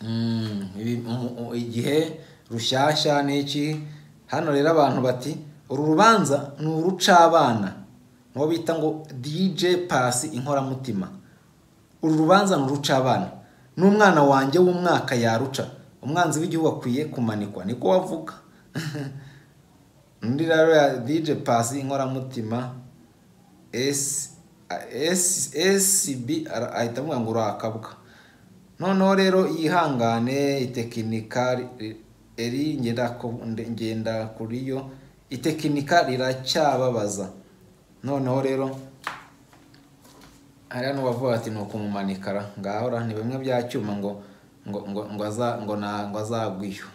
Mm, ibi- mu- mu- igihe rushyashya n'iki hano rero abantu bati uru rubanza ni urucabana n'uwo bita ngo dj pasi inkoramutima uru rubanza ni urucabana n'umwana wanjye w'umwaka yaruca umwanzi w'igihugu akwiye kumanikwa niko wavuga undi rero ya dj pasi inkoramutima S- S- scb ara- ahita avuga ngo urakabwa noneho rero yihangane itekinika ri- eri ngenda ku- nde- ngenda kuri yo itekinika riracyababaza noneho rero hariya n'uwavuga ati ni ukumumanikara ngahora ni bimwe bya cyuma ngo ngo ngo ngo aza- ngo na- ngo azagwa iyo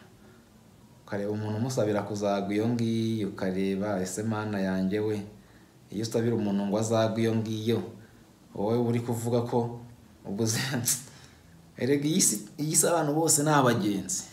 ukareba umuntu umusabira kuzagwa iyo ngiyo ukareba ese mana yanjye we iyo usabira umuntu ngo azagwe iyo ngiyo wowe uri kuvuga ko ubuzenzi erega iyi si iyi si abantu bose ni abagenzi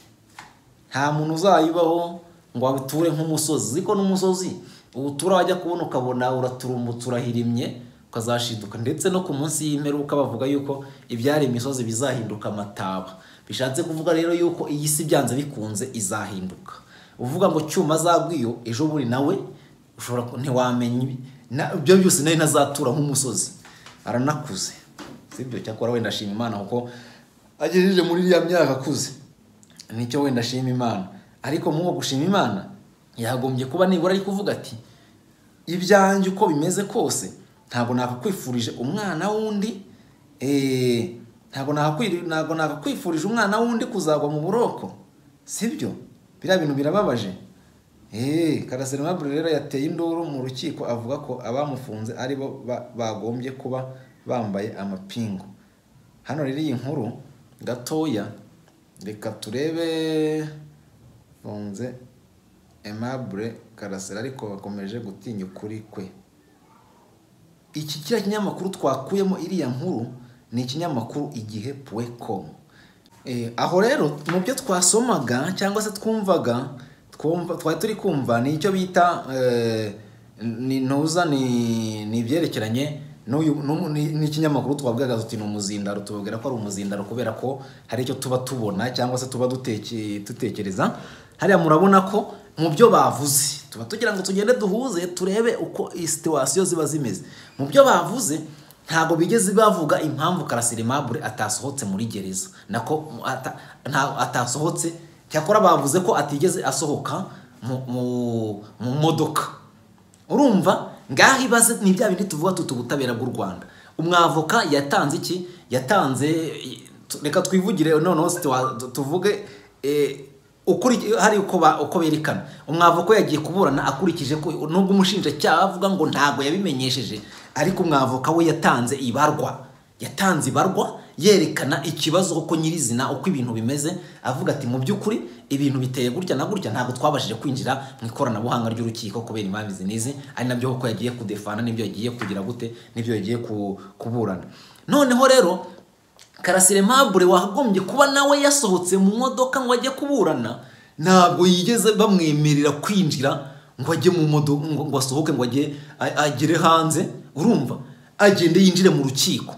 nta muntu uzayibaho ngo abiture nk'umusozi ziko n'umusozi uwutura wajya kubona ukabona uraturumbutse urahirimye ukazashiduka ndetse no ku munsi y'imperuka bavuga yuko ibyari imisozi bizahinduka amataba bishatse kuvuga rero yuko iyi si byanze bikunze izahinduka uvuga ngo cyuma azagwiyo ejo buri nawe ushobora ku- ntiwamenya ibi- na- ibyo byose nari ntazatura nk'umusozi aranakuze sibyo cyakora wenda ashima imana kuko agejeje muri iriya myaka akuze nicyo wenda ashima imana ariko muri uko gushima imana yagombye kuba nibura ari kuvuga ati ibyanjye uko bimeze kose ntabwo nakakwifurije umwana w'undi eh, ntabwo nakakwiri- ntabwo nakakwifurije umwana w'undi kuzagwa mu buroko sibyo biriya bintu birababaje Eh, karasira aimable rero yateye induru mu rukiko avuga ko abamufunze ari bo ba- bagombye kuba bambaye amapingu hano rero iyi nkuru gatoya reka turebe funze aimable karasira ariko bakomeje gutinya ukuri kwe iki kiriya kinyamakuru twakuyemo iriya nkuru ni ikinyamakuru igihe puwekomu Eh, aho rero mu byo twasomaga cyangwa se twumvaga twumva twari turi kumva ni icyo bita eh, ni ntuza ni ni ibyerekeranye n'uyu n'umu- ni- n'ikinyamakuru twabwaga tuti ni umuzindaro tubabwira ko ari umuzindaro kubera ko hari icyo tuba tubona cyangwa se tuba duteke- dutekereza hariya murabona ko mu byo bavuze tuba tugira ngo tugende duhuze turebe uko iyi situwasiyo ziba zimeze mu byo bavuze ntabwo bigeze bavuga impamvu karasira aimable atasohotse muri gereza nako ata- nta- atasohotse cyakora bavuze ko atigeze asohoka mu- mu- mu modoka urumva ngaho ibaze ni bya bindi tuvuga tuti ubutabera bw'u rwanda umwavoka yatanze iki yatanze reka twivugire noneho situwa- tu- tuvuge eh, ukuri hari uko ba- uko berekana umwavoka we yagiye kuburana akurikije ko nubwo umushinjacyaha avuga ngo ntabwo yabimenyesheje ariko umwavoka we yatanze ibarwa yatanze ibarwa yerekana ikibazo uko nyirizina uko ibintu bimeze avuga ati mu by'ukuri ibintu biteye gutya na gutya ntabwo twabashije kwinjira mu ikoranabuhanga ry'urukiko kubera impamvu izi n'izi ari nabyo kuko yagiye kudefana n'ibyo yagiye kugira gute n'ibyo yagiye ku- kuburana noneho rero karasire mabure wagombye kuba nawe yasohotse mu modoka ngo ajye kuburana ntabwo yigeze bamwemerera kwinjira ngo ajye mu modoka ngo asohoke ngo ajye a- agere hanze urumva agende yinjire mu rukiko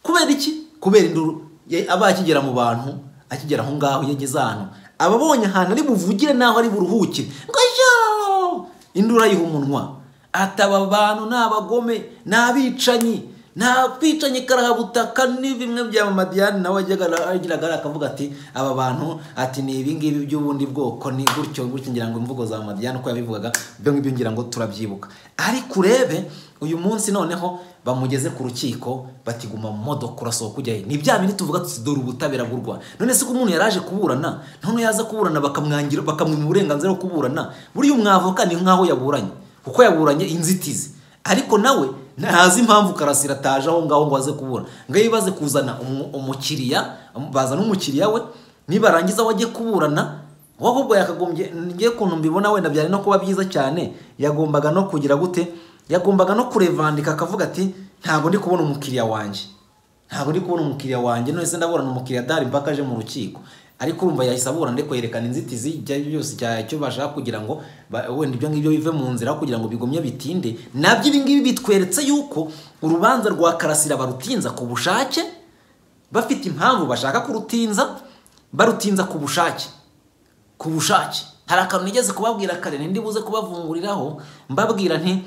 kubera iki kubera induru ya- aba akigera mu bantu akigera aho ngaho iyo ageze ahantu aba abonye ahantu ari buvugire n'aho ari buruhukire ngo yoo induru ayiha umunwa ati aba bantu ni abagome ni abicanyi nta kwicanyi karahabutaka ni bimwe bya mamadiyani nawe yajyaga agira gare akavuga ati aba bantu ati ni ibingibi by'ubundi bwoko ni gutyo gutyo ngira ngo imvugo za madiyani uko yabivugaga ibyo ngibyo ngira ngo turabyibuka ariko urebe uyu munsi noneho bamugeze ku rukiko bati guma mu modoka urasohoka ujya he ni bya bindi tuvuga tuti dore ubutabera bw'u Rwanda none se ko umuntu yaraje kuburana none yaza kuburana bakamwangira bakamwima uburenganzira bwo kuburana buriya umwavoka ni nk'aho yaburanye kuko yaburanye inzitizi ariko nawe ntazi impamvu karasira ataje aho ngaho ngo aze kubura ngo yibaze kuzana umu- umukiriya bazana umukiriya we nibarangiza we ajye kuburana wowe ahubwo yakagombye ngiye ukuntu mbibona wenda byari no kuba byiza cyane yagombaga no kugira gute yagombaga no kurevandika akavuga ati ntabwo ndi kubona umukiriya wanjye ntabwo ndi kubona umukiriya wanjye none ndaburana umukiriya adahari mpaka aje mu rukiko ariko urumva yahise aburana ndiko yerekana inzitizi ibyo ari byo byose cya- icyo bashaka kugira ngo ba- wenda ibyo ngibyo bive mu nzira aho kugira ngo bigumye bitinde nabyo ibi ngibi bitweretse yuko urubanza rwa karasira barutinza ku bushake bafite impamvu bashaka kurutinza barutinza ku bushake ku bushake hari akantu nigeze kubabwira kare ntindi buze kubavunguriraho mbabwira nti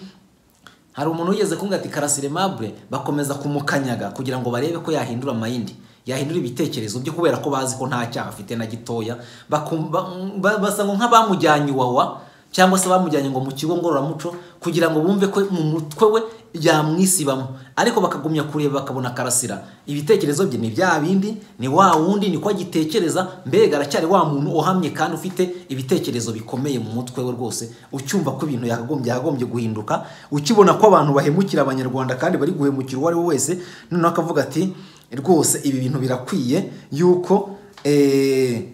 hari umuntu wigeze kumbwira ati karasire mabure bakomeza kumukanyaga kugira ngo barebe ko yahindura amayindi yahindura ibitekerezo byo kubera ko bazi ko nta cyaha afite na gitoya Bakum- ba- ba- basa nk'abamujyanye iwawa cyangwa se bamujyanye ngo mu kigo ngororamuco kugira ngo bumve ko mu mutwe we yamwisibamo ariko bakagumya kureba bakabona karasira ibitekerezo bye ni bya bindi ni wa wundi ni ko agitekereza mbega aracyari wa muntu uhamye kandi ufite ibitekerezo bikomeye mu mutwe we rwose ucyumva ko ibintu yakagombye yakagombye guhinduka ukibona ko abantu bahemukira abanyarwanda kandi bari guhemukira uwo ari we wese noneho akavuga ati rwose ibi bintu birakwiye yuko eh,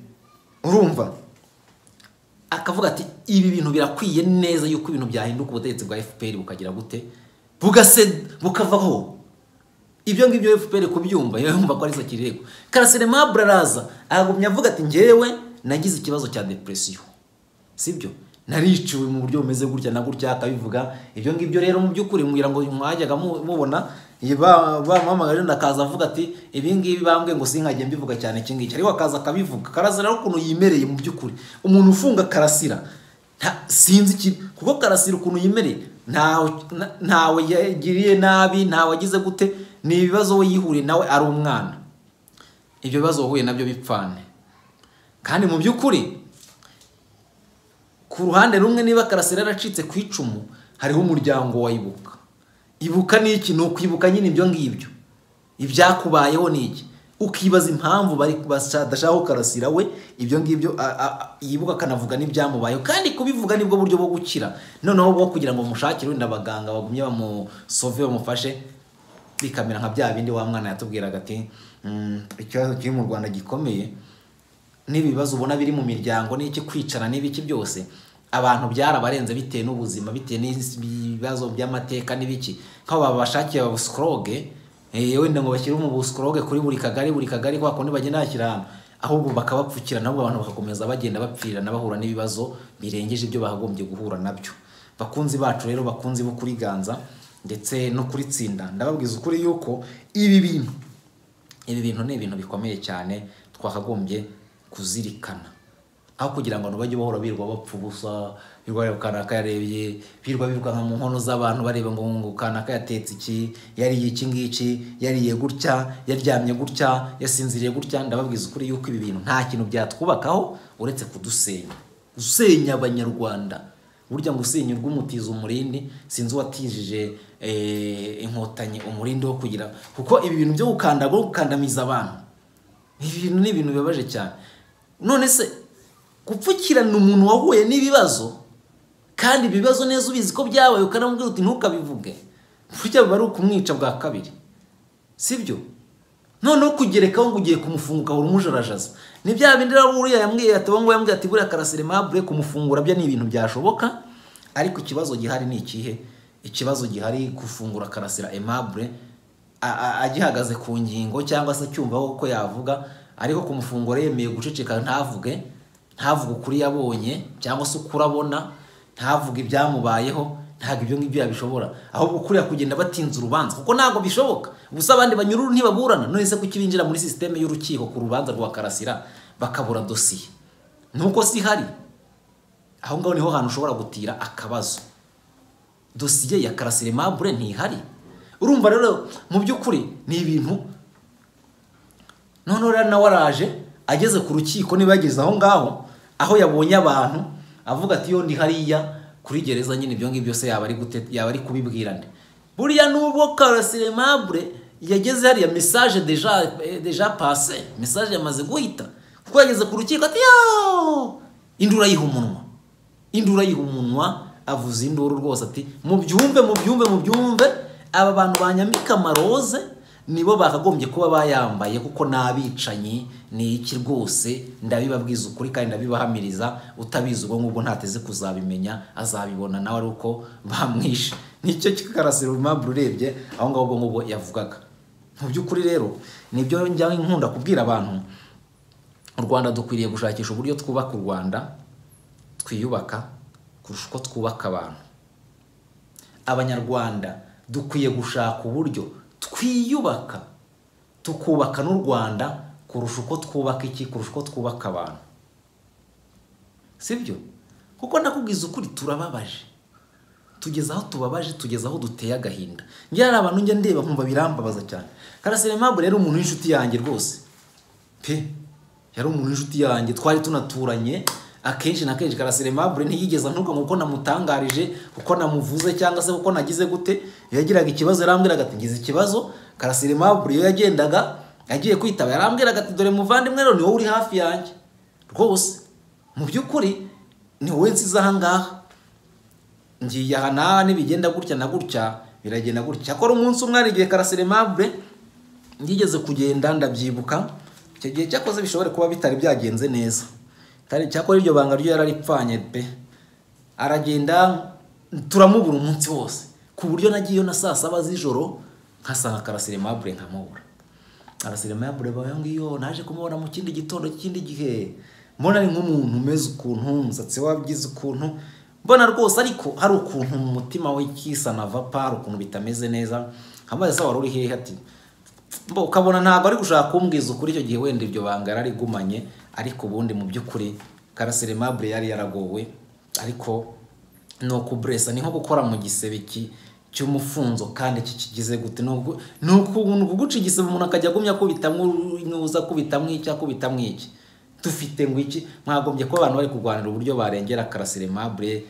urumva akavuga ati ibi bintu birakwiye neza yuko ibintu byahinduka ubutegetsi bwa fpr bukagira gute bugase bukavaho ibyo ngibyo fpr kubyumva yumva ko ari zo kirego karasire mabure araza aragumya avuga ati ngewe nagize ikibazo cya depresiyo sibyo nariciwe mu buryo bumeze gutya na gutya akabivuga ibyo ngibyo rero mu by'ukuri mwira ngo mwajyaga mu- mubona iyi ba- bamuhamagaje ndakaza avuga ati ibi ngibi bambwe ngo sinkajye mbivuga cyane iki ngiki ariko akaza akabivuga karasira rero ukuntu yimereye mu by'ukuri umuntu ufunga karasira nta- sinzi iki kuko karasira ukuntu yimereye ntawe na- ntawe yagiriye nabi ntawe agize gute ni ibibazo we yihuriye nawe ari umwana ibyo bibazo wahuye nabyo bipfane kandi mu by'ukuri ku ruhande rumwe niba karasira yaracitse ku icumu hariho umuryango wa ibuka ibuka ni iki ni ukwibuka nyine ibyo ngibyo ibyakubayeho ni iki ukibaza impamvu bari badashaka karasira we ibyo ngibyo a- a- a- yibuka akanavuga n'ibyamubayeho kandi kubivuga nibwo buryo bwo gukira noneho bwo kugira ngo mushakire wenda abaganga bagumye bamusove bamufashe bikamera nka bya bindi wa mwana yatubwiraga ati "Mm, ikibazo kiri mu rwanda gikomeye n'ibibazo ubona biri mu miryango n'iki kwicara n'ibiki byose abantu byarabarenze bitewe n'ubuzima bitewe n'ibibazo by'amateka n'ibiki nk'abo babashakiye ababusikoroge wenda ngo bashyire umubusikoroge kuri buri kagari buri kagari kwa kundi bagenda bashyira ahantu ahubwo bakabapfukira nabo abantu bagakomeza bagenda bapfirana bahura n'ibibazo birengeje ibyo bakagombye guhura nabyo bakunzi bacu rero bakunzi bo kuriganza ndetse no kuritsinda ndababwiza ukuri yuko ibi bintu ibi bintu ni ibintu bikomeye cyane twakagombye kuzirikana aho kugira ngo bajye bahora birirwa bapfa ubusa birirwa bareba kanaka yarebye birirwa birukanka mu nkono z'abantu bareba ngo ngo kanaka yatetse iki yariye iki ngiki yariye gutya yaryamye gutya yasinziriye gutya ndababwiza ukuri yuko ibi bintu nta kintu byatwubakaho uretse kudusenya gusenya abanyarwanda burya ngo usenyurwe umutiza umurindi sinzi uwatijije eh, inkotanyi umurindi wo kugira kuko ibi bintu byo gukanda bwo gukandamiza abantu ibi bintu ni ibintu bibabaje cyane none se gupfukirana umuntu wahuye n'ibibazo kandi ibyo bibazo neza ubizi ko byabaye ukanamubwira uti ntukabivuge burya biba ari ukumwica bwa kabiri sibyo noneho kugerekaho ngo ugiye kumufunga ukabura umujarajaza ni bya bindi rero uriya yambwiye ati ngo yambwiye ati buriya karasire mabure kumufungura byo ni ibintu byashoboka ariko ikibazo gihari ni ikihe ikibazo gihari gufungura karasira aimable a- a- agihagaze ku ngingo cyangwa se cyumva ko yavuga ariko kumufungura yemeye guceceka ntavuge ntavuge ukuri yabonye cyangwa se ukuri abona ntavuge ibyamubayeho ntabwo ibyo ngibyo yabishobora ahubwo kuriya kugenda batinza urubanza kuko ntabwo bishoboka gusa abandi banyururu ntibaburana none se kuki binjira muri sisiteme y'urukiko ku rubanza rwa karasira bakabura dosiye nuko si hari aho ngaho niho hantu ushobora gutira akabazo dosiye ya karasire mabure ntihari urumva rero mu by'ukuri ni ibintu noneho rero nawe araje ageze ku rukiko niba yageze aho ngaho aho yabonye abantu avuga ati yo ndi hariya kuri gereza nyine ibyo ngibyo se yaba ari gute yaba ari kubibwirane buriya nubwo karasire mabure yageze hariya message deja eh, deja passé message yamaze guhita kuko yageze ku rukiko ati yo indura yiha umunwa indura yiha umunwa avuza induru rwose ati mubyumve mubyumve mubyumve aba bantu banyambika amaroze nibo bakagombye kuba bayambaye kuko ni abicanyi ni iki rwose ndabibabwiza ukuri kandi ndabibahamiriza utabizi ubwo ngubwo ntateze kuzabimenya azabibona nawe ari uko bamwishe nicyo kikarasira impamvu urebye aho ngaho ubwo ngubwo yavugaga mu by'ukuri rero nibyo njya nkunda kubwira abantu u rwanda dukwiriye gushakisha uburyo twubaka u rwanda twiyubaka kurusha uko twubaka abantu abanyarwanda dukwiye gushaka uburyo twiyubaka tukubaka n'u rwanda kurusha uko twubaka iki kurusha uko twubaka abantu sibyo kuko ndakubwiza ukuri turababaje tugeze aho tubabaje tugeze aho duteye agahinda njyewe hari abantu njya ndeba nkumva birambabaza cyane karasire mpamvu rero umuntu w'inshuti yanjye rwose pe yari umuntu w'inshuti yanjye twari tunaturanye akenshi na kenshi karasire mabure ntiyigeze ntuka kuko namutangarije kuko namuvuze cyangwa se kuko nagize gute iyo yagiraga ikibazo yarambwiraga ati ngize ikibazo karasire mabure iyo yagendaga agiye kwitaba yarambwiraga ati dore muvandimwe rero ni wowe uri hafi yanjye rwose mu by'ukuri ni wowe nsize aha ngaha ngiye aha n'aha nibigenda gutya na gutya biragenda gutya akora umunsi umwe hari igihe karasire mabure ngigeze kugenda ndabyibuka icyo gihe cyakoze bishobora kuba bitari byagenze neza kandi cyakora iryo banga ryo yararipfanye pe aragenda turamubura umunsi wose ku buryo nagiyeyo na saa saba z'ijoro nkasanga karasire mabure nkamubura karasire mabure bayo ngiyo naje kumubona mu kindi gitondo cy'ikindi gihe mbona ari nk'umuntu umeze ukuntu umusatsi wabigize ukuntu mbona rwose ariko hari ukuntu mu mutima we kisa na vapa hari ukuntu bitameze neza nkamaze se wari uri hehe ati ukabona ntabwo ari gushaka kumbwiza ukuri icyo gihe wenda iryo banga yararigumanye ariko ubundi mu by'ukuri karasire mabure yari yaragowe ariko ni ukuburesa ni nko gukora mu gisebe cy'umufunzo kandi kikigize gute ni ukuguca igisebe umuntu akajya agumya akubitamwo inyuza akubitamwo iki akubitamwo iki dufite ngo iki mwagombye kuba abantu bari kurwanira uburyo barengera karasire mabure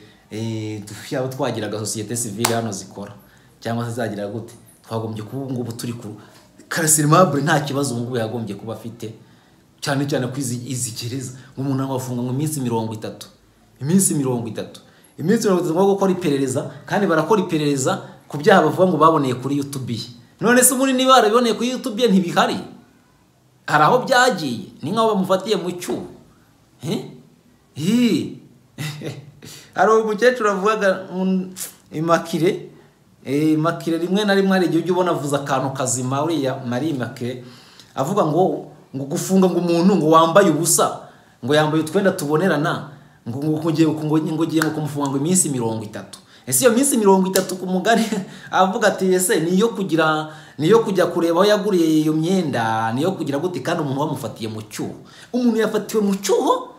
yaba twagiraga sosiyete sivile hano zikora cyangwa se zagira gute twagombye kuba ubu ngubu turi ku karasire mabure nta kibazo ubu ngubu yagombye kuba afite cyane cyane ko izi gereza umuntu abafunga ngo iminsi mirongo itatu iminsi mirongo itatu iminsi mirongo itatu ngo gukora iperereza kandi barakora iperereza ku byaha bavuga ngo baboneye kuri yutubi none se ubundi niba barabiboneye kuri yutubi ntibihari hari aho byagiye ni nk'aho bamufatiye mu cyuho hari umukecuru avugaga imakire makire rimwe na rimwe hari igihe ujya ubona avuze akantu kazima uriya mari makire avuga ngo ngo gufunga ngo umuntu ngo wambaye ubusa ngo yambaye utwenda tubonerana ngo ngo ugiye kumufunga ngo iminsi mirongo itatu ese iyo minsi mirongo itatu ku mugari avuga ati ese niyo kugira niyo kujya kureba aho yaguriye iyo myenda niyo kugira gute kandi umuntu bamufatiye mu cyuho umuntu yafatiwe mu cyuho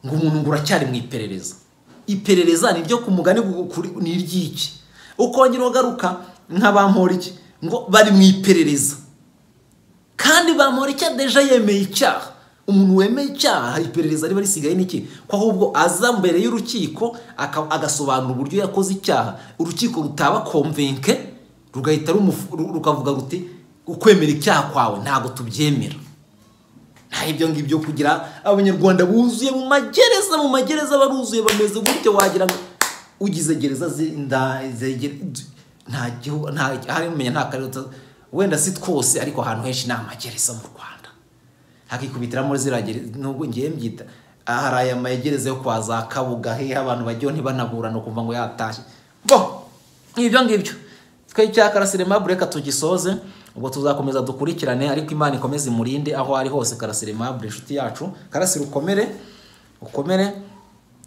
ngo umuntu ngo uracyari mu iperereza iperereza ni ryo ku mugani ni iry'iki ukongera ugaruka nka ba mporiki ngo bari mu iperereza kandi ba mporiki deje yemeye icyaha umuntu wemeye icyaha iperereza riba risigaye n'iki ko ahubwo aza mbere y'urukiko agasobanura uburyo yakoze icyaha urukiko rutaba komvenke rugahita rukavuga ruti ukwemera icyaha kwawe ntabwo tubyemera nta ibyo ngibyo kugira abanyarwanda buzuye mu magereza mu magereza baruzuye bameze gutya wagira ngo ugize gereza ntamenya nta karere wenda si twose ariko ahantu henshi ni amagereza mu rwanda hakikubitiramo ziragera nubwo ngiye mbyita hari aya mayegereza yo kwa za kabuga hehe abantu bajyaho ntibanaburane ukuva ngo yatashye bo ibyo ngibyo twe cya karasire mabure reka tugisoze ubwo tuzakomeza dukurikirane ariko imana ikomeze imurinde aho ari hose karasire mabure inshuti yacu karasire ukomere ukomere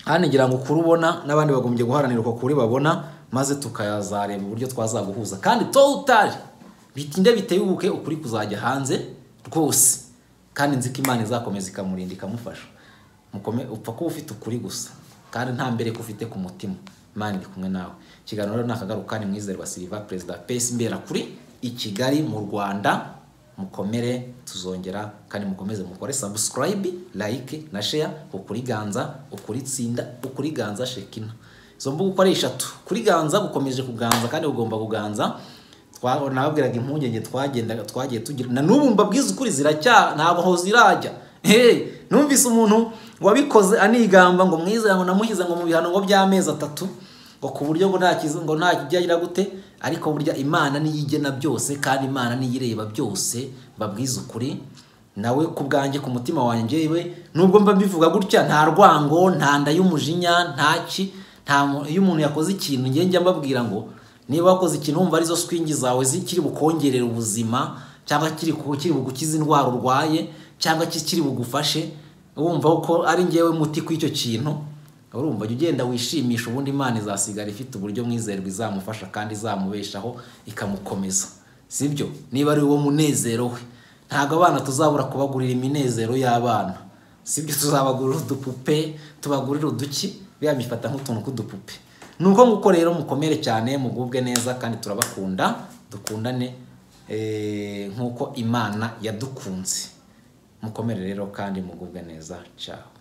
hano ngira ngo ukuri ubona n'abandi bagombye guharanira uko kuri babona maze tukazareba uburyo twazaguhuza kandi utari bitinde bitebuke ukuri kuzajya hanze rwose kandi nzi ko imana izakomeza ikamurinda ikamufasha upfa kuba ufite ukuri gusa kandi nta mbere ko ufite ku mutima imana iri kumwe nawe ikiganiro rero ni akagaruka ni mwizerwa siriva perezida pesi mbera kuri i kigali mu rwanda mukomere tuzongera kandi mukomeze mukore sabusikarayibi layike na sheya ukuri ganza ukuri tsinda ukuri ganza shekina izo mbuga uko ari eshatu kuri ganza gukomeje kuganza kandi ugomba kuganza nababwiraga impungenge twagendaga twagiye tugira na n'ubu mbabwiza ukuri ziracya ntabwo aho zirajya numvise umuntu wabikoze anigamba ngo mwiza ngo namushyize ngo mu bihano ngo by'amezi atatu ngo ku buryo ngo nta kiza- ngo nta kijyagira gute ariko burya imana niyo igena byose kandi imana niyo ireba byose babwiza ukuri nawe ku bwanjye ku mutima wanjye yewe nubwo mba mbivuga gutya nta rwango nta nda y'umujinya nta ki nta mu- iyo umuntu yakoze ikintu njye njya mbabwira ngo niba wakoze ikintu wumva arizo swingi zawe zikiri bukongerere ubuzima cyangwa kiri ku- kiri bugukize indwara urwaye cyangwa kikiri bugufashe wumva ko ari njyewe muti kw'icyo kintu urumva jya ugenda wishimisha ubundi imana izasigara ifite uburyo mwizerwa izamufasha kandi izamubeshaho ikamukomeza sibyo niba ari wo munezero we ntabwo abana tuzabura kubagurira iminezero y'abana sibyo tuzabagurira udupupe tubagurira uduki biba bifata nk'utuntu tw'udupupe ni uko nguko rero mukomere cyane mugubwe neza kandi turabakunda dukundane eh, nk'uko imana yadukunze mukomere rero kandi mugubwe neza cyane